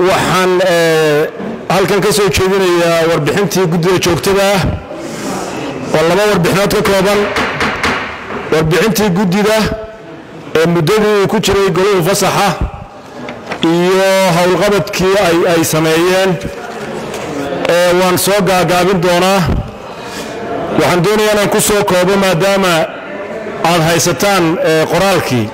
waxaan halkan ka soo jeedinayaa warbixintii guddida joogtada ah oo laba warbixinood ka kooban warbixintii guddida ee muddadii uu ku jiray goluhu fasaxa iyo howlqabadkii ay sameeyeen waan soo gaagaabin doonaa waxaan doonayaa inaan ku soo koobo maadaama aad haysataan qoraalkii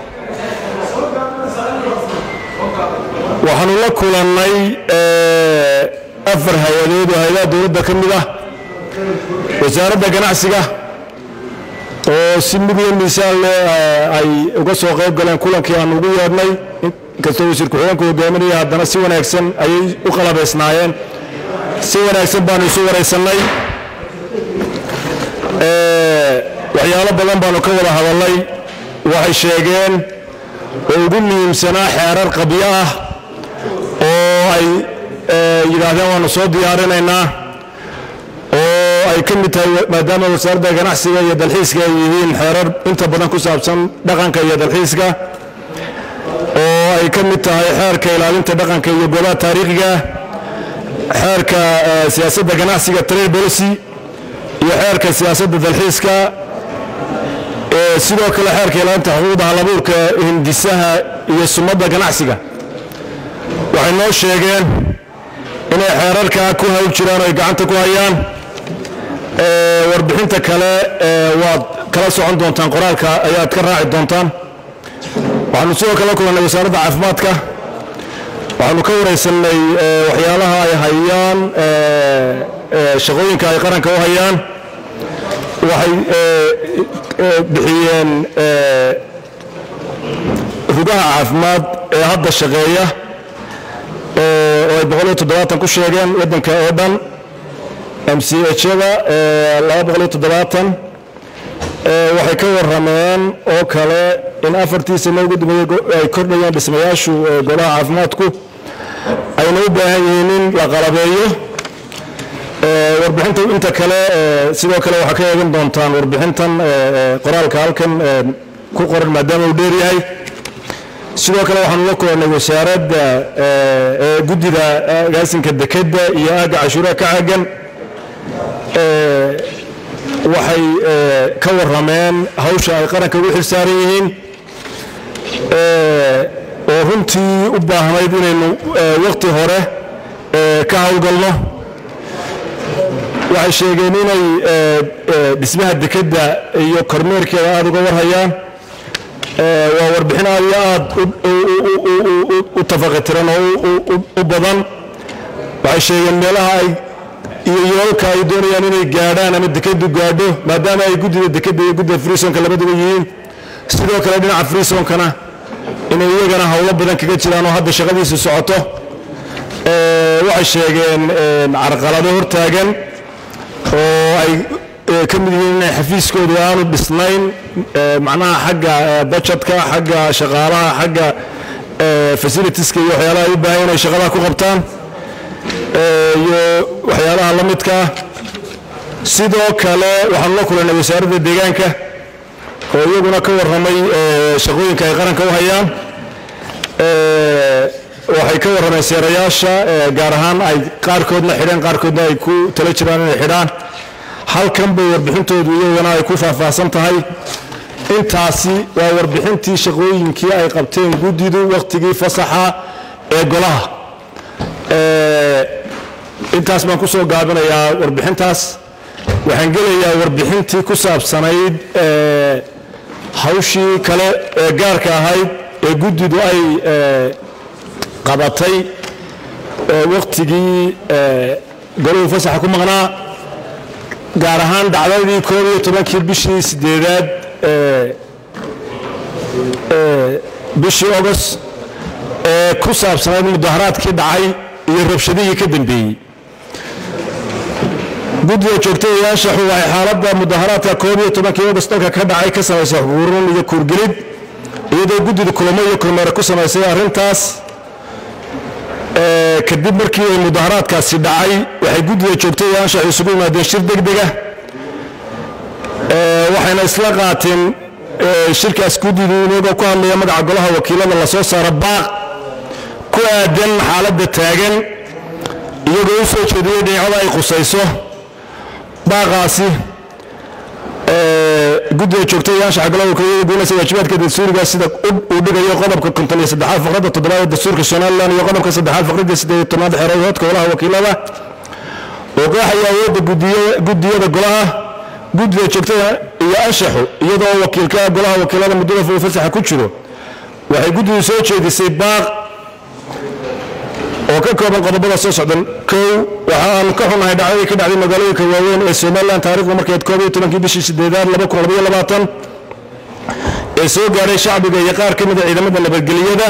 waxaanu la kulannay afar hay-adood oo hay-adaha dowladda ka mid ah wasaaradda ganacsiga oo si mugla miisaan leh ay uga soo qayb galeen kulankii aan ugu yeedhnay inkastoo wasiir ku-xigeenku hogaaminaya haddana si wanaagsan ayay u qalabaysnaayeen si wanaagsan baanu isu waraysannay waxyaalo badan baanu ka wada hadallay waxay sheegeen oo ugu muhiimsanaa xeerar qabyo ah oo ay yidhaahdeen waanu soo diyaarinaynaa oo ay ka mid tahay maadaama wasaaradda ganacsiga iyo dalxiiska ay yihiin xeerar inta badan ku saabsan dhaqanka iyo dalxiiska oo ay ka mid tahay xeerka ilaalinta dhaqanka iyo goobaha taariikhiga xeerka siyaasadda ganacsiga trade policy iyo xeerka siyaasadda dalxiiska sidoo kale xeerka ilaalinta xuquuqda halabuurka hindisaha iyo sumadda ganacsiga waxay noo sheegeen inay xeerarkaa ku hawl jiraan oo ay gacanta ku hayaan warbixinta kale waad kala socon doontaan qoraalka ayaad ka raaci doontaan waxaanu sidoo kale kulannay wasaaradda caafimaadka waxaanu ka waraysannay waxyaalaha ay hayaan shaqooyinka ay qaranka u hayaan waxay bixiyeen rugaha caafimaad ee hadda shaqeeya oo ay boqol iyo toddobaatan ku sheegeen waddanka oo dhan m c h-da laba boqol iyo toddobaatan waxay ka warrameen oo kale in afartii sano ugu dambeeyey ay kordhayeen dhismayaashu golaha caafimaadku ayna u baahan yihiin in la qalabeeyo warbixinta inta kale sidoo kale waxaa ka eegan doontaan warbixintan qoraalka halkan ku qoran maadaama uu dheer yahay sidoo kale waxaanu la kulannay wasaaradda guddida agaasinka dekedda iyo aagga cashuuraha ka caagan waxay ka warrameen hawsha ay qaranka ugu xilsaaran yihiin oo runtii u baahnayd inaynu waqti hore ka howlgalno waxay sheegeen inay dhismaha dekedda iyo kormeerkeeda aada uga warhayaan waa warbixin aad iyo aad u tafaqitiran oo u badan waxay sheegeen meelaha ay iyo yoolka ay doonayaan inay gaadhaan ama dekeddu gaadho maadaama ay guddida dekedda iyo guddida friisonka labaduba yihiin sidoo kale dhinaca friisonkana inay iyagana howlo badan kaga jiraan oo hadda shaqadiisu socoto waxay sheegeen carqalado hortaagan oo ay ka mid yihiin inay xafiiskoodu aanu dhisnayn macnaha xagga bajetka xagga shaqaalaha xagga fasilitieska iyo waxyaalaha ay u baahan inay shaqadaa ku qabtaan iyo waxyaalaha la midkaa sidoo kale waxaanu la kulannay wasaaradda deegaanka oo iyaguna ka warramay shaqooyinka ay qaranka u hayaan waxay ka warrameen seerayaasha gaar ahaan ay qaarkoodna xidheen qaarkoodna ay ku tala jiraan inay xidhaan halkan bay warbixintoodu iyagana ay ku faahfaahsan tahay intaasi waa warbixintii shaqooyinkii ay qabteen guddidu wakhtigii fasaxa ee golaha intaas baan ku soo gaabinayaa warbixintaas waxaan gelayaa warbixintii ku saabsanayd hawshii kale ee gaarka ahayd ee guddidu ay qabatay wakhtigii goluhu fasaxa ku maqnaa gaar ahaan dhacdadii koob iyo tobankii bishii sideedaad bishii ogost ee ku saabsanayd mudaharaadkii dhacay iyo rabshadihii ka dambeeyey guddiga joogtayaashaxu waxay xaaladda mudaharaadka koob iyo tobankii ogost dalka ka dhacay ka samaysay xuruurun iyo kuurgelid iyadoo guddida kulamo iyo kormeere ku samaysay arrintaas kadib markii ay mudaharaadkaasi dhacay waxay guddiga joogtayaashaxu isugu yimaadeen shir degdega waxayna isla qaateen shirkaas guddidu inagoo ku hadlaya magaca golaha wakiilada lasoo saara baaq ku aadan xaaladda taagan iyagoo u soo jeediyey dhinacyada ay qusayso baaqaasi guddiga joogtayaasha xagalaha kooyada guunaysa waajibaadka dastuuriga sida uu dhigayo qodobka konton iyo saddexaad faqradda toddobaad ee dastuurka somalilan iyo qodobka saddexaad faqradda siddeed iyo tobnaad xeerahoodka golaha wakiilada oo qeexaya awoodda guddiyada golaha guddida joogtada iyo anshaxu iyadoo wakiilka golaha wakiilada muddada uu fasaxa ku jiro waxay guddidu soo jeedisay baaq oo ka kooban qodobada soo socdan kow waxa aanu ka xunahay dhacdadii ka dhacday magaalooyinka waaweyn ee somalilan taarikhdu markeed koob iyo tobankii bishii sideedaad laba kun labaiyo labaatan ee soo gaadhay shacbiga iyo qaar ka mida ciidamada nabadgeliyada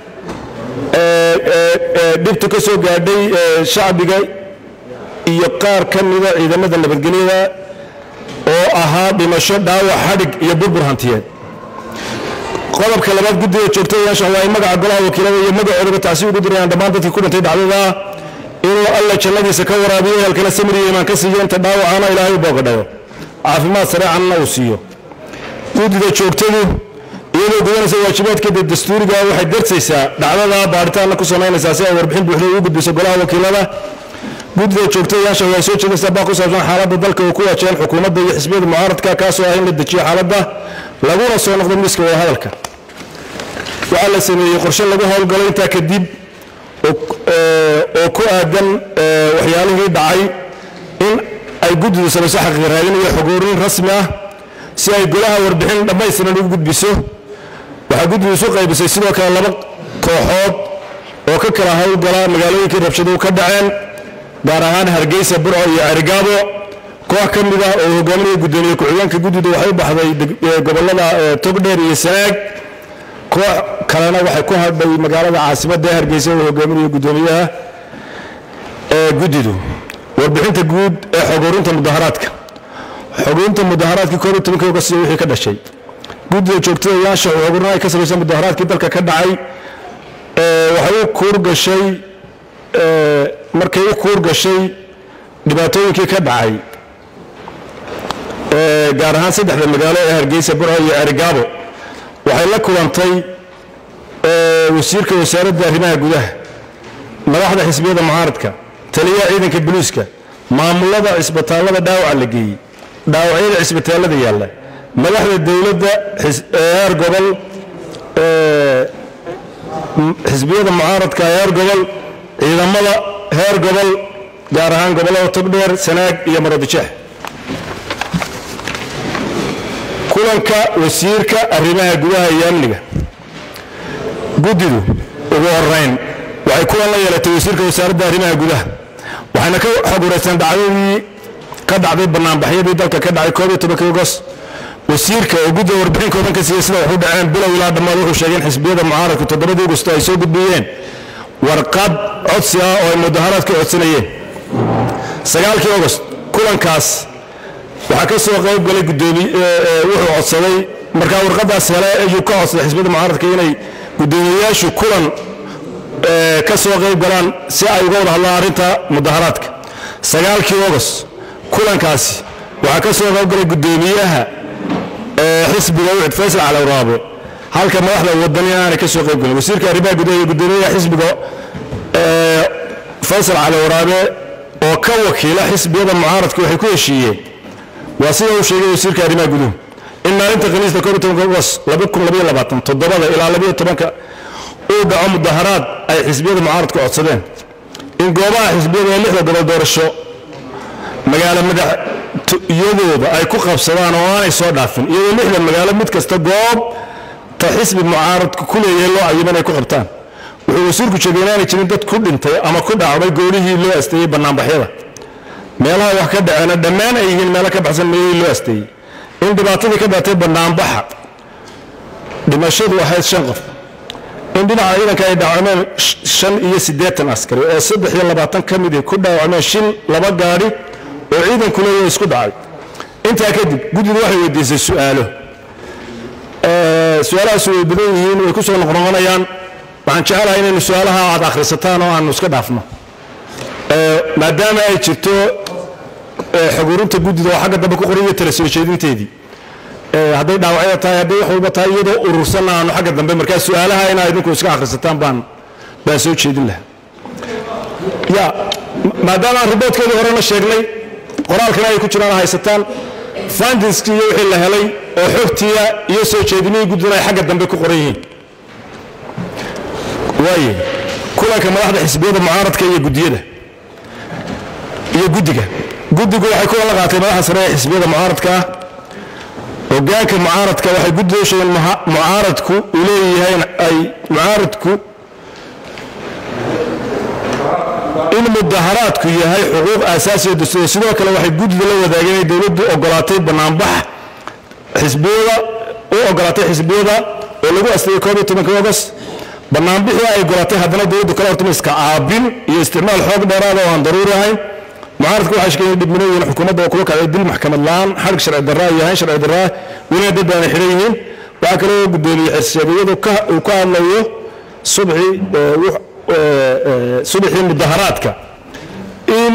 dhibta ka soo gaadhay shacbiga iyo qaar ka mida ciidamada nabadgelyada oo ahaa dhimasho dhaawac xadhig iyo burbur hantiyeed qodobka labaad guddiga joogtayaasha waa ay magaca golaha wakiilada iyo magacoodaba tacsi ugu dirayaan dhammaan dadkii ku dhintay dhacdada inuu alla jannadiisa ka waraabiyo ehelkana samir iyo imaan ka siiyo inta dhaawacana ilaahay u boogadhayo caafimaad sareecanna uu siiyo guddida joogtadu iyadoo gudanaysa waajibaadkeeda dastuuriga waxay darsaysaa dhacdada baaritaanna ku samaynaysaa si ay warbixin buuxda ugu gudbiso golaha wakiilada guddida joogtayaasha waxay soo jeedaysaa baa ku saabsan xaaladda dalka uu ku waajaheen xukuumadda iyo xisbiyada mucaaradka kaasoo ah in la dejiyo xaaladda laguna soo noqdo miiska wadahadalka waxaa la sameeyey qorshe lagu howlgalo intaa kadib oo ku aadan waxyaalihii dhacay in ay guddidu samayso xaqiiq raadin iyo xogoorin rasmi ah si ay golaha warbixin dhammaystiran ugu gudbiso waxaa guddidu isu qaybisay sidoo kale laba kooxood oo ka kala howlgala magaalooyinkii rabshaduhu ka dhaceen gaar ahaan hargeysa burco iyo cerigaabo koox ka mid ah oo hogaaminaya guddoomiye ku-xigeenka guddidu waxay u baxday gobollada togdheer iyo sanaag koox kalena waxay ku hadhay magaalada caasimadda hargeysa oo hogaaminaya guddoomiyaha guddidu warbixinta guud ee xogorinta mudaharaadka xogorinta mudaharaadkii koob iyo tobankii ogast iyo wixii ka dhashay guddida joogtada yaasha oo xogorin ay ka samaysan mudaharaadkii dalka ka dhacay waxay u kuur gashay markay u kuur gashay dhibaatooyinkii ka dhacay gaar ahaan saddexda magaalo ee hargeysa burco iyo cerigaabo waxay la kulantay wasiirka wasaaradda arrimaha gudaha madaxda xisbiyada mucaaradka taliyaha ciidanka boliiska maamulada cisbitaallada dhaawaca la geeyey dhaawacyada cisbitaallada yaalla madaxda dowladda heer gobol xisbiyada mucaaradka heer gobol ciidamada heer gobol gaar ahaan gobollada togdheer sanaag iyo marodijeex kulanka wasiirka arrimaha gudaha iyo amniga guddidu ugu horeyn waxay kulan la yeelatay wasiirka wasaaradda arrimaha gudaha waxayna ka xoguraysteen dhacdadii ka dhacday banaanbaxyadii dalka ka dhacay koob iyo tobankii ogos wasiirka oo guddiga warbixin kooban ka siiyey sida waxu dhaceen bilow ilaa dhammaad wuxuu sheegay in xisbiyada mucaaradku toddobadii ogosto ay soo gudbiyeen warqad codsi ah oo ay mudaharaadka codsanayeen sagaalkii ogost kulankaas waxaa ka soo qayb galay gudoomiy wuxuu codsaday markaa warqadaas hele ayuu ka codsaday xisbiyada mucaaradka inay guddoomiyeyaashu kulan ka soo qayb galaan si ay uga wada hadlaan arrinta mudaharaadka sagaalkii ogost kulankaasi waxaa ka soo qayb galay guddoomiyaha xisbiga ucid faysal calawraabe halka madaxda wadani aanay ka soo qayb galin wasiirka arrimaha gudaha iyo guddoomiyaha xisbiga faysal calawraabe oo ka wakiila xisbiyada mucaaradka waxay ku heshiiyeen waa sida uu sheegay wasiirka arrimaha guduhu in maalinta khamiista koob iyo tobanka ogos laba kun labaiyo labaatan toddobada ilaa labaiyo tobanka uu dhaco mudaharaad ay xisbiyada mucaaradku codsadeen in goobaha xisbiyada ee lixda gobol doorasho magaalo madaxyadooda ay ku qabsadaan oo aanay soo dhaafin iyadoo lixda magaalo mid kasta goob ta xisbi mucaaradku ku leeyahay loo cayiman ay ku qabtaan wuxuu wasiirku sheegay inaanay jirin dad ku dhintay ama ku dhacday goolihii loo asteeyey bannaanbaxyada meelaha wax ka dhaceena dhammaan ay yihiin meelo ka baxsan meelihii loo asteeyey in dhibaatadii ka dhaatay bannaanbaxa dhimashadu ahayd shan qof in dhinaca ciidanka ay dhaawacmeen shan iyo siddeetan askari oo saddex iyo labaatan ka midii ku dhaawacmeen shil laba gaadhi oo ciidanku leeyahay isku dhacay intaa kadib guddidu waxay weydiisay su'aalo su-aalahaas way badan yihiin way ku soo noqnoqonayaan waxaan jecelahay inaynu su-aalaha aad akhrisataan oo aanu iska dhaafno maadaama ay jirto xogurinta guddida oo xagga dambe ku qoran iyo tala soo jeedinteedii hadday dhaawacyada tahay hadday wax walba tahay iyadoo urursanna aanu xagga dambe markaa su-aalaha inaa idinku iska akhrisataan baan baan soo jeedin lahaa ya maadaama aan riboodkeedii horena sheegnay qoraalkana ay ku jiraan haysataan fandinskii iyo wixii la helay oo xogtiya iyo soo jeedinihii guddida ay xagga dambe ku qoran yihiin waaye kulanka madaxda xisbiyada mucaaradka iyo guddiyada iyo guddiga guddigu waxay kulan la qaatay madaxda sare ee xisbiyada mucaaradka ah hogaanka mucaaradka waxay guddida u sheegeen mucaaradku uu leeyahay ay mucaaradku in mudaharaadku yahay xuquuq aasaasiya dastuuriya sidoo kale waxay guddida la wadaageen inay dowladdu ogolaatay banaanbax xisbiyada u ogolaatay xisbiyada oo lagu asliyay koob iyo tobanka ogost banaanbixii ay ogolaatay haddana dowladdu kala hortama iska caabin iyo isticmaal xoog dheeraada oo aan daruuri ahayn mucaaradku waxay sheegeen dhibminooyin xukuumadda oo kuga kacday dil maxkamad la-aan xadhig sharci darraa iyo hayn sharci darraa welina dad baana xidhan yihiin waxaa kaloo guddoomiyey xersheegayadu uu ka hadlayo subxii subaxii mudaharaadka in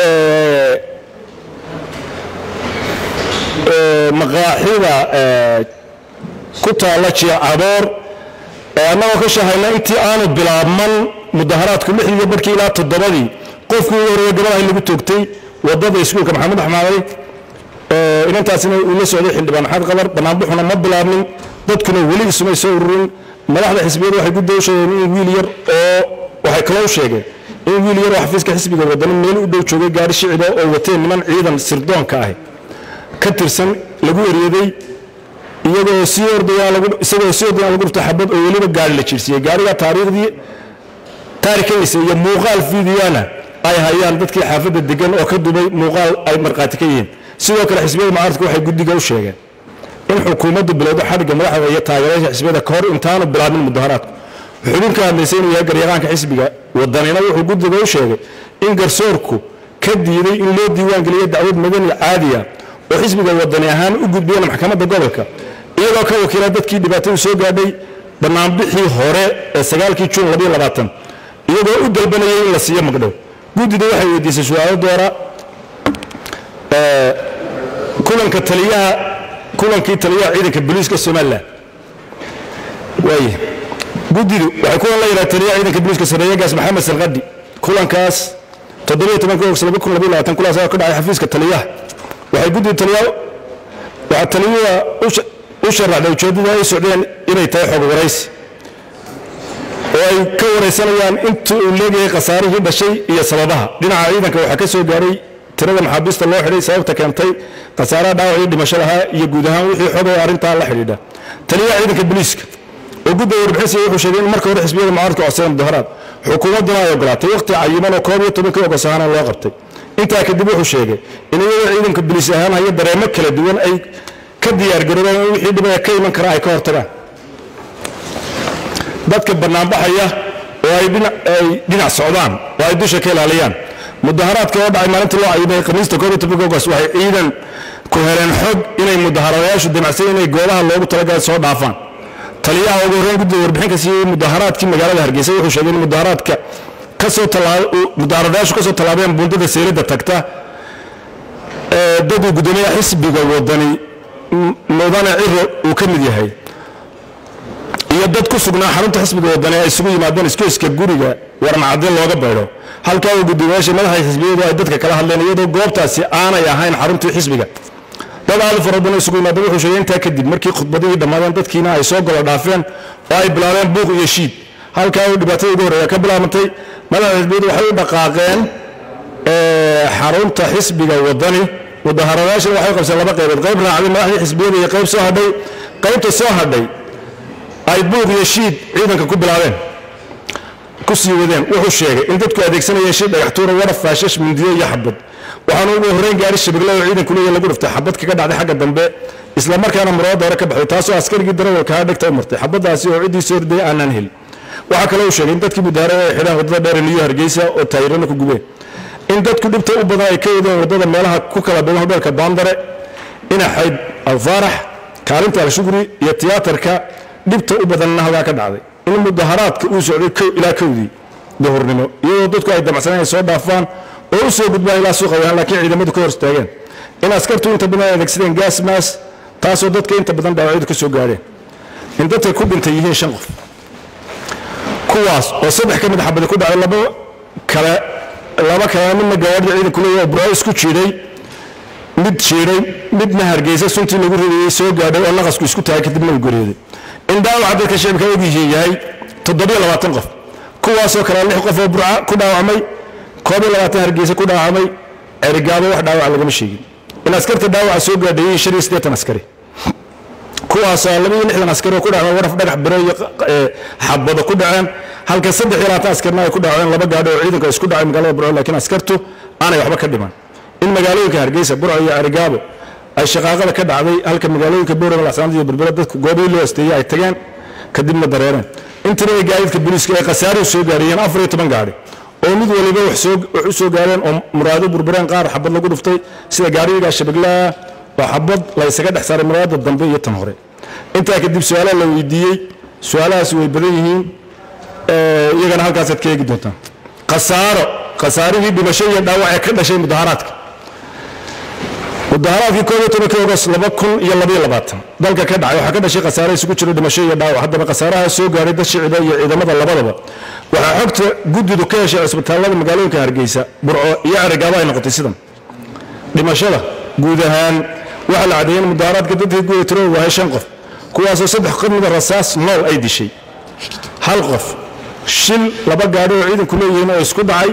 maqaaxida ku taalla jiacaboor annagoo ka shahayna intii aanu bilaabman mudaharaadku lixdii barkii ilaa toddobadii qofkii ugu horreeya gabadha lagu toogtay wadada iskuulka maxamed axmaaday inantaasina uu la socday xildhibaan maxamed qadar banaanbuxuna ma bilaabnin dadkuna weli isumay soo ururin madaxda xisbiyadu waxay gudda u sheegeen in wiil yar oo waxay kaloo u sheegeen in wiil yar oo xafiiska xisbiga wadani meel u dhow joogay gaari shicida oo wateen niman ciidan sirdoonka ah ka tirsan lagu eryaday iyagoo sii ordayaan isagoo sii ordayaan lagu dhuftay xabad oo weliba gaari la jiirsiiyey gaariga taariikhdii taarikadiisa iyo muuqaal fiidiyana ay hayaan dadkii xaafadda degan oo ka dubay muuqaal ay markhaati ka yihiin sidoo kale xisbiyada mucaaradka waxay guddiga u sheegeen in xukuumaddu bilowdo xadhigga madaxda iyo taageerayaasha xisbiyada ka hor intaanu bilaabin mudaharaadku xubin ka hadlaysay inuu yahay garyaqaanka xisbiga wadanina wuxuu guddiga u sheegay in garsoorku ka diiday in loo diiwaangeliyo dacwad madani caadiya oo xisbiga wadani ahaan u gudbiyeen maxkamadda gobolka iyagoo ka wakiila dadkii dhibaatadu soo gaadhay banaanbixii hore ee sagaalkii juun iyagoo u dalbanayay in la siiyo magdhow guddida waxay weydiisay su-aalo doora kulanka taliyaha kulankii taliyaha ciidanka booliiska somalilan waaye guddidu waxay kulan la yidhaha taliyaha ciidanka booliiska sareeyagaas maxamed salqadhi kulankaas toddobiyo tobanka ogost laba kun labaiyo labaatan kulaas ka dhacay xafiiska taliyaha waxay guddidu taliyaha waxaa taliyuha u sharaxday ujeeddada ay socdeen inay tahay xog waraysi oo ay ka waraysanayaan inta uu leegayahay khasaarihii dhashay iyo sababaha dhinaca ciidanka waxaa ka soo gaaray tirada maxaabiista loo xidhay sababta keentay khasaaraha dhaawacii dhimasho lahaa iyo guud ahaan wixii xogay arrintaa la xidhiidha taliyaha ciidanka booliiska oo gudda warbixinsiya wuxuu sheegay in marka hore xisbiyada mucaaradka codsadeen mudaharaad xukuumadduna ay ogolaatay waqti cayiman oo koob iyo tobankii ogos ahaana loo qabtay intaa kadib wuxuu sheegay in iyagoo ciidanka booliis ahaan haya dareemo kala duwan ay ka diyaargaroobeen in wixii dhibaya ka iman kara ay ka hortagaan dadka banaanbaxaya oo ay dhinac socdaan oo ay dusha ka ilaaliyaan mudaharaadka oo dhacay maalintii loo cayimay khamiista koob iyo tobanka ogost waxay ciidan ku heleen xog inay mudaharadayaashu damacsan inay goobaha loogu talagalay soo dhaafaan taliyaha ugu horreyn guddiga warbixin ka siiyey mudaharaadkii magaalada hargeysa wuxuu sheegay in mudaharaadka kasoo mudaharadayaashu kasoo tallaabeen buundada seylada tagta daduu guddoomiyaha xisbiga wadani mudane ciro uu ka mid yahay iyo dad ku sugnaa xarunta xisbiga wadani ay isugu yimaadeen iskooyska guriga warmacadin looga baydho halkaa uu guddoomiyaasha madaxa xisbiyadu ay dadka kala hadleen iyadoo goobtaasi aanay ahayn xaruntii xisbiga dad aad u fara badan isugu yimaadeen wuxuu sheegay intaa kadib markii khudbadihii dhammaadeen dadkiina ay soo golo dhaafeen oo ay bilaabeen buuq iyo shiid halkaa uu dhibaatada ugu horreeya ka bilaabantay madaxa xisbiyadu waxay u dhaqaaqeen xarunta xisbiga wadani mudaharadayaashana waxay qabseen laba qaybood qayb raacday madaxdii xisbiyada iyo qayb soo hadhay qaybta soo hadhay ay buuq iyo shiid ciidanka ku bilaabeen ku sii wadeen wuxuu sheegay in dadku adeegsanayeen shiid dhagaxtuura waraf faashash mindiyo iyo xabad waxaana ugu horreyn gaari shabeelle oo ciidanku leeyahay lagu dhiftay xabad kaga dhacday xagga dambe isla markaana murooda hore ka baxday taasoo askarigii darawalkaa dhegta u martay xabadaasi oo ciddii soo ordayay aanaan helin waxaa kaloo uu sheegay in dadkii mudaharada ay xidhaan waddada dheer niyo hargeysa oo taayirana ku gubeen in dadku dhibta u badan ay ka wadeen waddada meelaha ku kala dhugan hodheelka baandare inaxayd alfaarax kaalinta alshugri iyo tiyaatarka dhibta u badanna halkaa ka dhacday in mudaharaadka uu socday kow ilaa kowdii duhurnimo iyadoo dadku ay damacsaneen ay soo dhaafaan oo u soo gudbaan ilaa suuqa wahaan laakiin ciidamadu ka hor istaageen in askartu inta badan ay adeegsadeen gaas maas taasoo dadka inta badan dhaawacyadu ka soo gaadheen in dadka ku dhintay yihiin shan qof kuwaas oo saddex ka mid xabadi ku dhacday laba kale laba kale midna gawaarida ciidanku leeyahay oo burco isku jiiday mid jiiday midna hargeysa suntii lagu ridayey soo gaadhay oo naqasku isku tahay kadibna uu geeriyooday in dhaawaca dadka shicibka ogyihiin yahay toddobiyo labaatan qof kuwaasoo kale lix qof oo burca ku dhaawacmay koob iyo labaatan hargeysa ku dhaawacmay erigaabo wax dhaawaca lagama sheegin in askarta dhaawaca soo gaadhayey shan iyo siddeetan askari kuwaasoo laba iyo lixdan askari oo ku dhaceen waraf dhagax biro iyo xabado ku dhaceen halka saddex iyo labaatan askarna ay ku dhaceen laba gaadho oo ciidanka isku dhacay magaalada burco laakiin askartu aanay waxba ka dhiman in magaalooyinka hargeysa burco iyo arigaabo ay shaqaaqada ka dhacday halka magaalooyinka boorama lacsanaad iyo berbera dadku goobihii loo asteeyey ay tageen kadibna dareereen in tirada gaadiidka booliiska ay khasaaruhu soo gaariyeen afar iyo toban gaadhi oo mid waliba wax u soo gaareen oo muraado burbureen qaar xabad lagu dhuftay sida gaadhiga shabeglaa oo xabad la ysaga dhex saaray muraada dambe iyo tan hore intaa kadib su-aalaha la weydiiyey su-aalahaasi way badan yihiin iyagana halkaasaad ka eegi doontaan khasaaro khasaarihii dhimasho iyo dhaawac ee ka dhashay mudaharaadka mudaharaadkii koob iyo tobankii ogos laba kun iyo labaiyo labaatan dalka ka dhacay waxaa ka dhashay khasaare isugu jiro dhimasho iyo dhaawac haddaba khasaaraha soo gaaray dad shicida iyo ciidamada labadaba waxaa xogta guddidu ka heshay cisbitaallada magaalooyinka hargeysa burco iyo carigaabo ay noqotay sidan dhimashada guud ahaan waxaa la cadeeyey in mudaharaadka dadkii guda tiradu wahay shan qof kuwaasoo saddex ka mida rasaas nool ay dishay hal qof shil laba gaadho oo ciidanku leeyihiin oo isku dhacay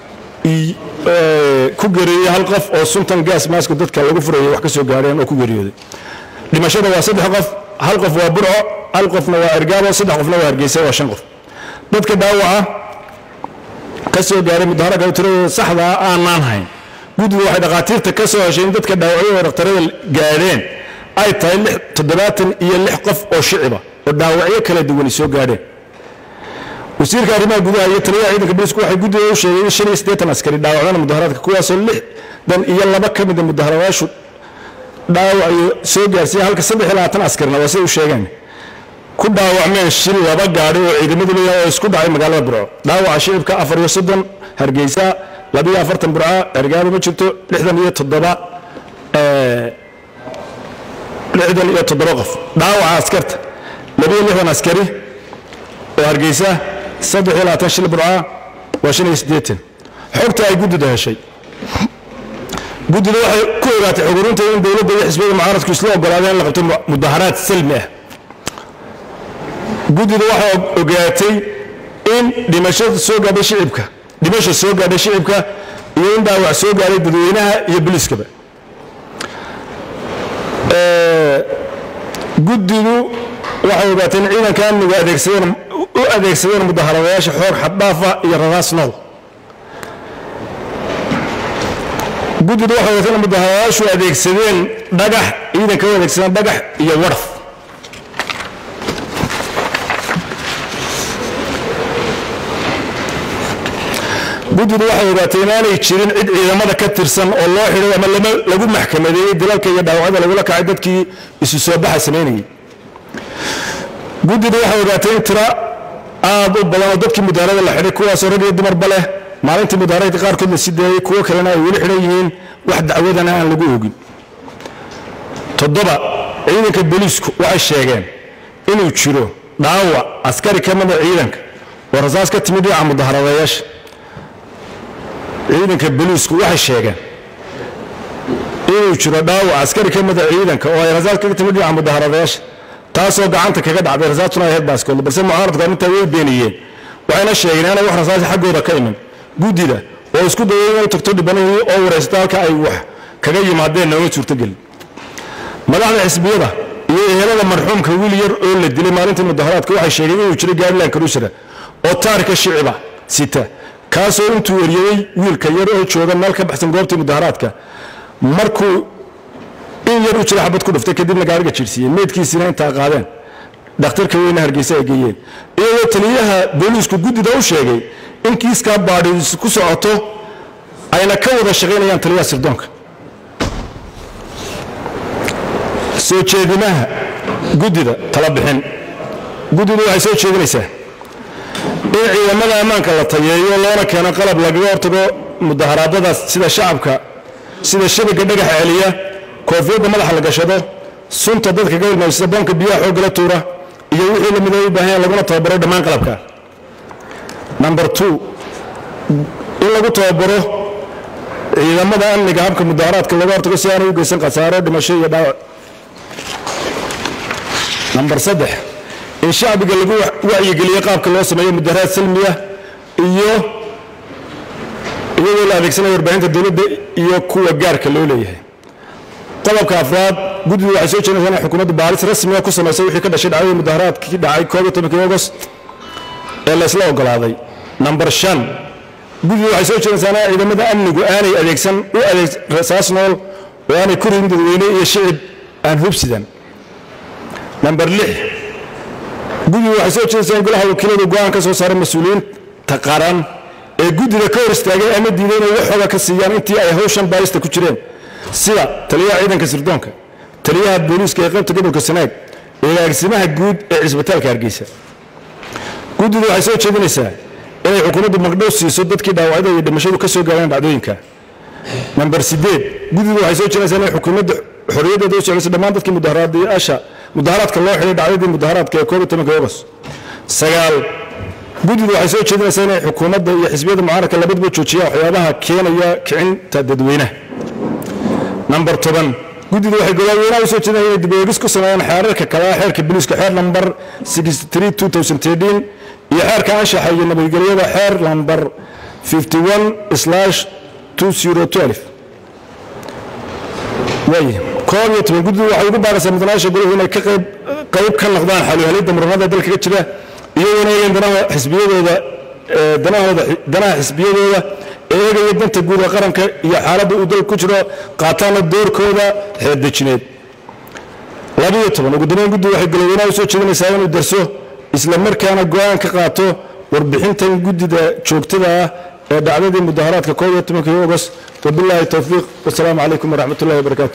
ku gereeyey hal qof oo suntan gaas maaska dadka lagu furayay wax ka soo gaareen oo ku geeriyooday dhimashada waa saddex qof hal qof waa burco hal qofna waa ergaabo saddex qofna waa hargeysa waa shan qof dadka dhaawaca ka soo gaaray mudaharaadka tiradooda saxdaa aanaan hayn guddigu waxay dhakhaatiirta ka soo heshay in dadka dhaawacyada dhakhtarada gaadheen ay tahay toddobaatan iyo lix qof oo shiciba oo dhaawacyo kala duwani soo gaadheen wasiirka arrimaha gudaha iyo taliyaha ciidanka booliisku waxay guddiga u sheegeen in shan iyo siddeetan askari dhaawacdana mudaharaadka kuwaasoo lixdan iyo laba ka mida mudaharaadayaashu dhaawacayo soo gaarsiiya halka saddex iyo labaatan askarina waa siday u sheegeen ku dhaawacmeen shil laba gaadhi oo ciidamadu leeyahay oo isku dhacay magaalada burco dhaawaca shicibka afar iyo soddon hargeysa labiyo afartan burca ergaabo ma jirto lixdan iyo toddoba lixdan iyo toddoba qof dhaawaca askarta labiyo lixdan askari oo hargeysa saddex iyo labaatan shil burca waa shan iyo siddeetan xogta ay guddida heshay guddida waxay ku ogaatay xugurinta in dowladda iyo xisbiyada mucaaradku isla ogolaadeen in la qabto mudaharaad salmi ah guddida waxay ogaatay in dhimashada soo gaadhay shicibka dhimasha soo gaadhay shicibka iyo in dhaawac soo gaadhay dadweynaha iyo booliiskaba guddidu waxay ogaatay in ciidanka amnigu adeegsadeen u adeegsadeen mudaharadayaasha xoog xaddhaafa iyo raraas nool guddidu waxay ogaatay in mudaharadayaashu adeegsadeen dhagax ciidanka u adeegsadeen dhagax iyo warf guddidu waxay ogaatay inaanay jirin cid ciidamada ka tirsan oo loo xidhay ama lagu maxkamadeeyey dilalka iyo dhaawacyada lagula kacay dadkii isu soo baxa samaynayey guddidu waxay ogaatay in tira aad u badan oo dadkii mudaharada la xidhay kuwaasoo rag iyo dumarba leh maalintii mudaharadka qaarkood la sii daayey kuwo kalena ay weli xidhan yihiin wax dacwadana aan lagu ogin toddoba ciidanka booliisku waxay sheegeen inuu jiro dhaawac askari ka mida ciidanka oo rasaas ka timid dhinaca mudaharadayaasha ciidanka booliisku waxay sheegeen inuu jiro dhaawac askari ka mida ciidanka oo ay rasaas kaga timid dhinaca mudaharadayaasha taasoo gacanta kaga dhacday rasaastuna ay ahayd baaskoolda balse mucaaradku arrintaa way beeniyeen waxayna sheegeen inaanay wax rasaasi xaggooda ka iman guddida oo isku dayay inay tagto dhibanayay oo wareysata halka ay wax kaga yimaadeen nooma suurtogelin madaxda xisbiyada iyo ehelada marxuumka wiil yar oo la dilay maalintii mudaharaadka waxay sheegeen inuu jiro gaarilan karushara oo taarika shiciba sita kaasoo intuu eryaday wiilka yar oo jooga meel ka baxsan goobtii mudaharaadka markuu in yar u jira xabad ku dhuftay kadibna gaariga jiirsiiyey meydkiisina intaa qaadeen dhakhtarka weyne hargeysa ay geeyeen iyadoo taliyaha booliisku guddida u sheegay in kiiskaa baadhiis ku socoto ayna ka wada shaqaynayaan taliyaha sirdoonka soo jeedimaha guddida tala bixin guddidu waxay soo jeedinaysaa in ciidamada ammaanka la tayeeyo loona keeno qalab lagaga hortago mudaharaadadaas sida shacabka sida shabaga dhagaxa celiya koofiyadda madaxa la gashado sunta dadka ka ilmaysa boonka biyaha xooggala tuura iyo wixii lamid ay u baahan yahan laguna tababaro dhammaan qalabka number two in lagu tababaro ciidamada amniga habka mudaharaadka looga hortago si aanay u geysan khasaaro dhimasho iyo dhaawac number saddex in shacbiga lagu wacyigeliyo qaabka loo sameeyo mudaharaad salmiya iyo iyadoo la adeegsanaya warbaahinta dowladda iyo kuwa gaarka loo leeyahay qodobka afraad guddidu waxay soo jeedinaysaa inay xukuumaddu baaris rasmiga ku samaysa wixii ka dhashay dhacdadii mudaharaadkii dhacay koob iyo tobankii agost ee la isla ogolaaday number shan guddidu waxay soo jeedinaysaa in ciidamada amnigu aanay adeegsan u adeeg rasaas nool oo aanay ku ridin dadweyne iyo shicib aan hubsidan number lix guddidu waxay soo jeedinaysaa in golaha wakiiladu go'aan ka soo saaray mas-uuliyiinta qaran ee guddida ka hor istaagay ama diiday inay waxooga ka siiyaan intii ay hawshan baarista ku jireen sida taliyaha ciidanka sirdoonka taliyaha booliiska ee qaybta gobolka sanaag iyo agaasimaha guud ee cisbitaalka hargeysa guddidu waxay soo jeedinaysaa inay xukuumaddu magdhow siiso dadkii dhaawacyada iyo dhimashadu ka soo gaareen dhacdooyinka namber sideed guddidu waxay soo jeedinaysaa inay xukuumadda xorriyaddeeda u socdayso dhammaan dadkii mudaharaadayaasha mudaharaadka loo xidhay dhacdadii mudaharaadka ee koob iyo tobanka ogos sagaal guddidu waxay soo jeedinaysaa inay xukuumadda iyo xisbiyada mucaaradka labaduba joojiyaan waxyaabaha keenaya kicinta dadweynaha namber toban guddidu waxay golaaweynaha u soo jeedinaya inay dib eegis ku sameeyaan xeerarka kalaa xeerka biliiska xeer namber iyo xeerka anshaxa iyo nabadgelyada xeer namber waay koob iyo toban guddidu waxay ugu baaraysaa mudanayaasha goluhu inay ka qayb qayb ka noqdaan xaluhelidda muranada dalka ka jira iyagoona eegayn danaha xisbiyadooda danahooda danaha xisbiyadooda ee eegaya danta guud ee qaranka iyo xaaladda uu dalku ku jiro qaataana doorkooda xeerdejineed labiyo toban ugu dambeyn guddigu waxay galoweynaha u soo jeedinaysaa inuu darso isla markaana go'aan ka qaato warbixintan guddida joogtada ah ee dhacdadii mudaharaadka koob iyo tobankii ogos wabilaahi towfiiq wasalaamu calaykum waraxmat ullahi wabarakatu